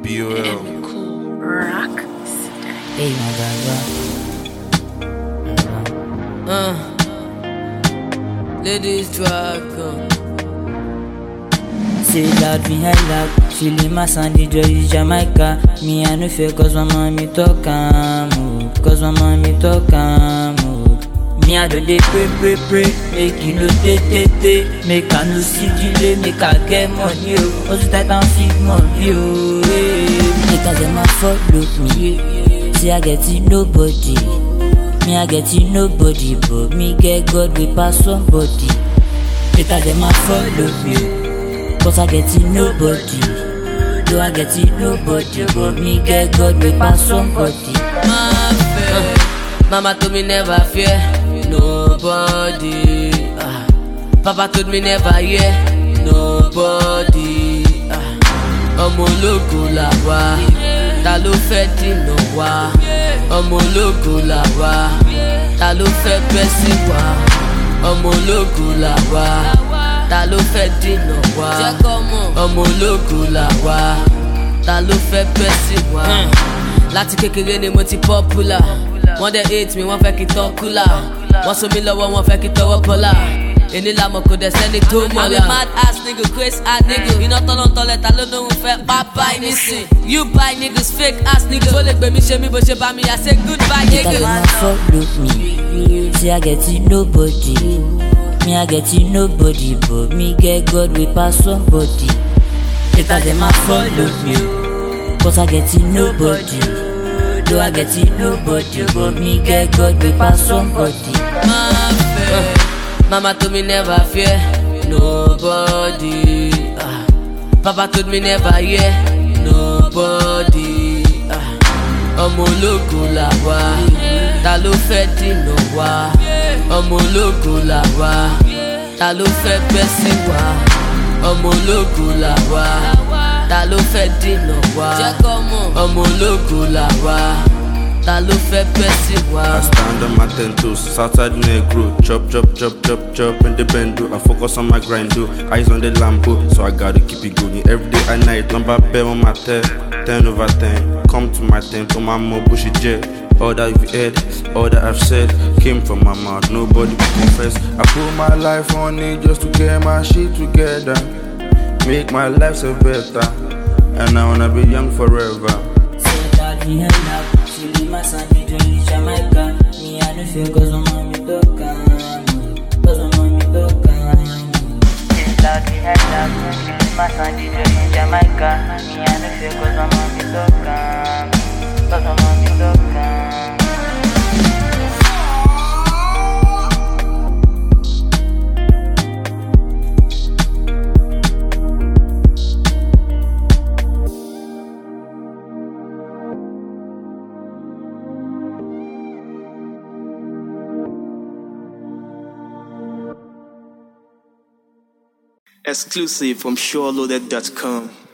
BOL. Cool rock. Hey, my gaga. Uh, ladies dragon. Say loud behind loud, feeling my sound, the joy is Jamaica. Me, I no fear, cause my mommy talk am, oh. Cause my mommy talk am, oh. Me, I don't dey pray, pray, pray. Make you no tay, tay, tay. Make I no see delay, make I get money, oh. Also tight and fit money, oh. Hey. Make I get my follow me. See, I get it nobody. Me, I get it nobody, but me get God, we pass somebody. Later, them a follow me. Cause I get it nobody. Do I get it nobody, but me get God, we pass somebody. My fear. Mama told me never fear nobody. Ah. Papa told me never hear nobody. Ah. Ọmọ ológo là wá, ta ló fẹ́ dìnà wá? Ọmọ ológo là wá, ta ló fẹ́ bẹ́ sí wá? Ọmọ ológo là wá, ta ló fẹ́ dìnà wá? Ọmọ ológo là wá, ta ló fẹ́ bẹ́ sí wá? láti kékeré ni mo ti popular wọ́n dẹ̀ hate mi wọ́n fẹ́ kí n tọ́ kúlà wọ́n so mi lọ́wọ́ wọ́n fẹ́ kí n tọwọ́ bọ́là èní làmọ̀ kò dẹ̀ sẹ́ni tó mọ̀ la. I'm a mad ass nigga craze ass nigga iná tọ́nà tọ́lẹ̀ ta ló lóhùn fẹ́ pa báyìí nísìn you buy niggas fake ass nigga tó lè gbé mi ṣe mí bó ṣe bá mi yà say goodbye Later, them a nigga. follow me. See, I get it nobody. Me, I get it nobody, but me get God, we pass somebody. Later, them a follow me. Cause I get it nobody. Do I get it nobody, but me get God, we pass somebody. My fear. Mama told me never fear nobody. Ah. Papa told me never hear nobody. Ah. Ọmọ ológo là wá, ta ló fẹ́ dìnà wá? Ọmọ ológo là wá, ta ló fẹ́ bẹ́ sí wá? Ọmọ ológo là wá, ta ló fẹ́ dìnà wá? Ọmọ ológo là wá, ta ló fẹ́ bẹ́ sí wá? I stand on my ten toes, Southside negro. Chop, chop, chop, chop, chop in the bendo. I focus on my grind, do. Eyes on the lampo, so I gotta keep it going. Every day and night, number bell on my ten, ten over ten. Come to my tent, on my more bushy jet. All that you've heard, all that I've said, came from my mouth. Nobody will confess. I put my life on it just to get my shit together, make my life so better. And I wanna be young forever. Say that we hang out, she leave my son, the joy is Jamaica. Me, I no fear, cause my mommy talk am, cause my mommy talk am. Say that we hang out, she leave my son, the joy is Jamaica. Me, I no fear, cause my mommy talk am, cause my mommy talk am. Exclusive from SureLoaded.com.